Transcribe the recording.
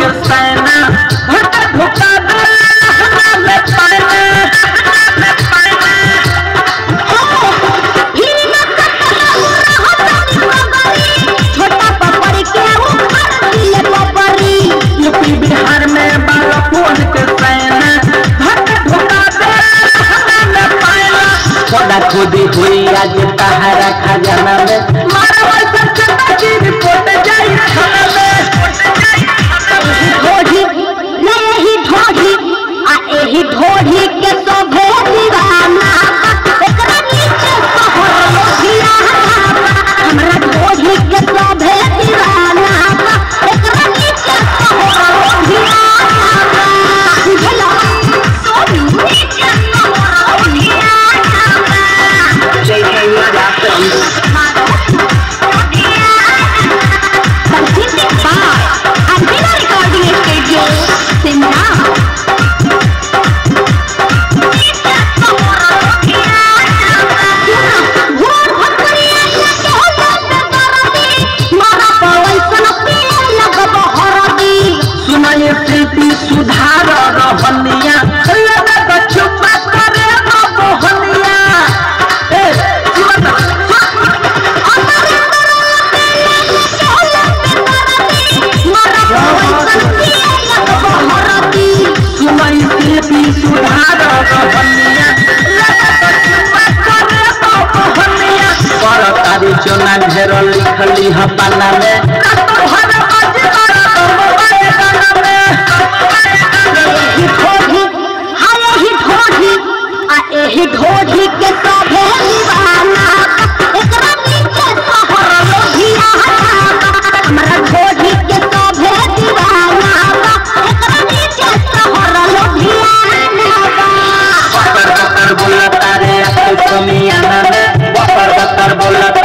सैना भट ढुका दे लहंगा में पैना में पैना फिर न कटला रहत छोटा पपड़ी के उखाड़ दिले पपड़ी यूपी बिहार में बारह फोन के सैना भट ढुका दे लहंगा में पैना खुदा खुदी हुई आज तहरा खजाना में मारा वैसा चंदा की रिपोर्ट जाई थाना में ढोढ़ी न यही ढोढ़ी आ एही ढोढ़ी के शोभे दीवाना एकरा नीचे शहर लोभियाना हमरा ढोढ़ी के शोभे दीवाना एकरा नीचे शहर लोभियाना बुझला सोनू नीचे शहर लोभियाना Presented by Albina Recording Studio, Simla. भोर भटकरिया के होला पे दरदी मारा पवैसन पिए लगब हरदी सुनाए प्रीति सुधार रहनिया लगा चुपा करे न मोहनिया ए सुना सुनाई प्रीति सुधार रहनिया लगा चुपा करे न मोहनिया पर तारी चोना ढेर लिखली ह पाना में तोहर मजदार मोबाइल गाना में ढोढ़ी के सभे दीवाना एकरा नीचे शहर लोभियाना हमरा ढोढ़ी के सभे दीवाना एकरा नीचे शहर लोभियाना बकर बकर बोला तारे अब तो कमियाना में बकर बकर बोला